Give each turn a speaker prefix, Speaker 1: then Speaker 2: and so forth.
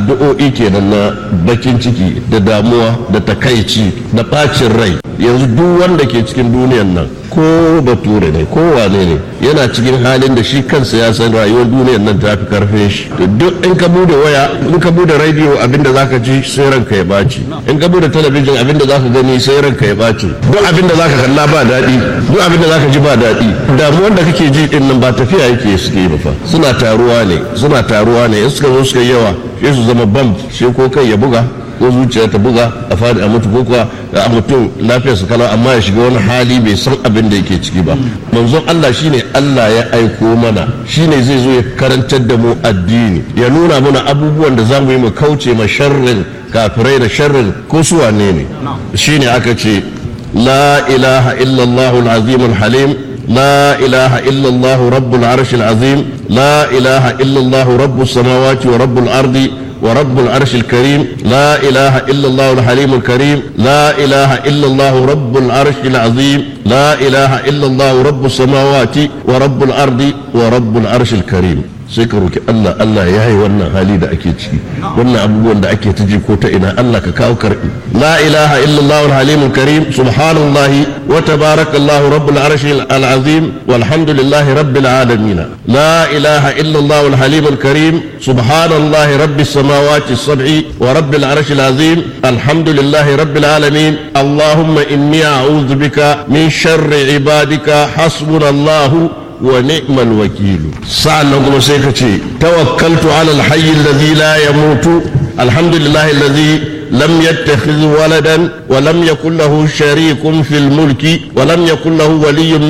Speaker 1: addu'o'i kenan na bakin ciki da damuwa da takaici da bacin rai yanzu duk wanda ke cikin duniyan nan ko bature ne ko wane ne yana cikin halin da shi kansa ya san rayuwar duniyar nan ta fi karfin shi to duk in ka bude waya in ka bude radio abinda zaka ji sai ranka ya baci in ka bude talabijin abinda zaka gani sai ranka ya baci duk abinda zaka kalla ba daɗi duk abinda zaka ji ba daɗi damuwar da kake ji din nan ba tafiya yake suke ba fa suna taruwa ne suna taruwa ne in suka zo suka yawa sai su zama bam sai ko kai ya buga ko zuciya ta buga a fadi a mutu ko kuwa a mutum lafiyar su kalau amma ya shiga wani hali bai san abin da yake ciki ba manzon Allah shine Allah ya aiko mana shine zai zo ya karantar da mu addini ya nuna mana abubuwan da zamu yi mu kauce ma sharrin kafirai da sharrin ko su wane ne shine aka ce la ilaha illallah al-azim al-halim لا إله إلا الله رب العرش العظيم لا إله إلا الله رب السماوات ورب الأرض ورب العرش الكريم لا إله إلا الله الحليم الكريم لا إله إلا الله رب العرش العظيم لا إله إلا الله رب السماوات ورب الأرض ورب العرش الكريم sai ka roki Allah Allah ya yi wannan hali da ake ciki wannan abubuwan da ake ta ji ko ta ina Allah ka kawo karbi la ilaha illallah al-halim karim subhanallah wa tabarakallah rabbul arshi al-azim walhamdulillahi rabbil alamin la ilaha illallah al-halim karim subhanallah rabbis samawati as-sab'i wa rabbil arshi al-azim alhamdulillahi rabbil alamin allahumma inni a'udhu bika min sharri ibadika hasbunallahu ونعم الوكيل سألنا كما سيكتي توكلت على الحي الذي لا يموت الحمد لله الذي لم يتخذ ولدا ولم يكن له شريك في الملك ولم يكن له ولي من